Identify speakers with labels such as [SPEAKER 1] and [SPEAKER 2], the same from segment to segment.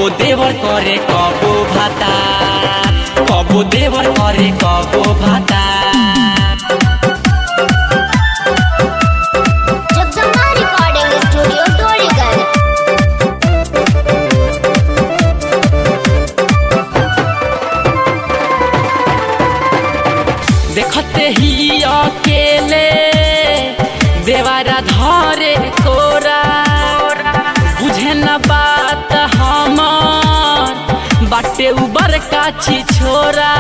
[SPEAKER 1] কবো দেবর করে কবো ভাতা কবো দেবর করে কবো ভাতা
[SPEAKER 2] जगदम्बा रिकॉर्डिंग स्टूडियो टोलीगंज
[SPEAKER 1] देखते ही अकेले देवारा धरे कोरा बुझे न बात हमर बाटे उबर काछी छोरा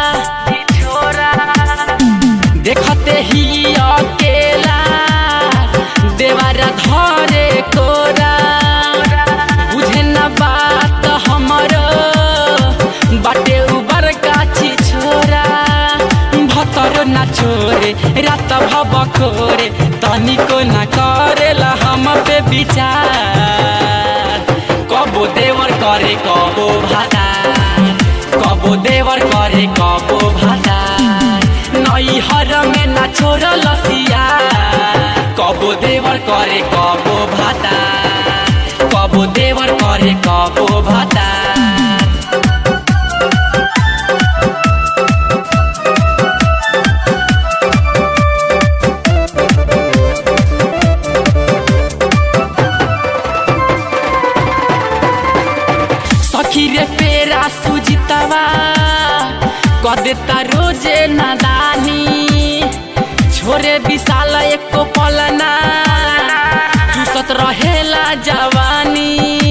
[SPEAKER 1] देखते ही अकेला देवारा धरे कोरा बुझे न बात हमर बाटे उबर काछी छोरा भतर ना छोरे रात भब खोरे तनिको ना करेला हम पे विचार कबो देवर करे कबो भाता कबो देवर करे कबो भाता नई हर में ना छोर लसिया कबो देवर करे कबो भाता कबो देवर करे कबो भाता सखी रे पेरा सुजितवा कदेता रोजे नादानी छोरे विशाल एको पलना चूसत रहेला जवानी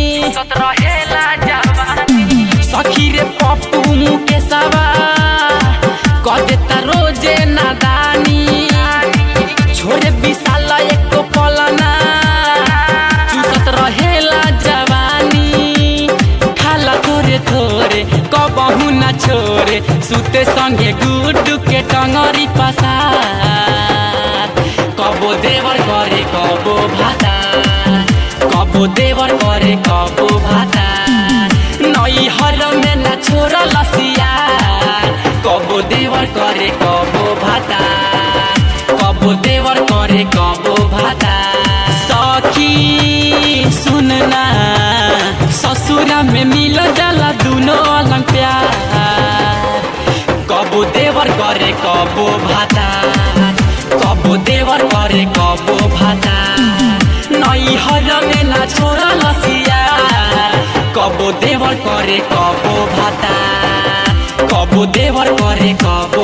[SPEAKER 1] सखी रे पप्पू मुकेशवा कदेता रोजे नादानी छोरे विशाल एको पलना चूसत रहेला जवानी खाला थोरे थोरे कबहु न छोरे सुते संगे गुड्डू के टंगरी पसार कबो देवर करे कबो भाता कबो देवर करे कबो भाता नई हर में न छोर लसिया कबो देवर करे कबो भाता कबो देवर करे कबो भाता सखी सुनना ससुरा में मिल जाला दुनो अलग प्यार कबो देवर करे कबो भाता कबो देवर करे कबो भाता नई हर में ना छोरा लसिया कबो देवर करे कबो भाता कबो देवर करे कबो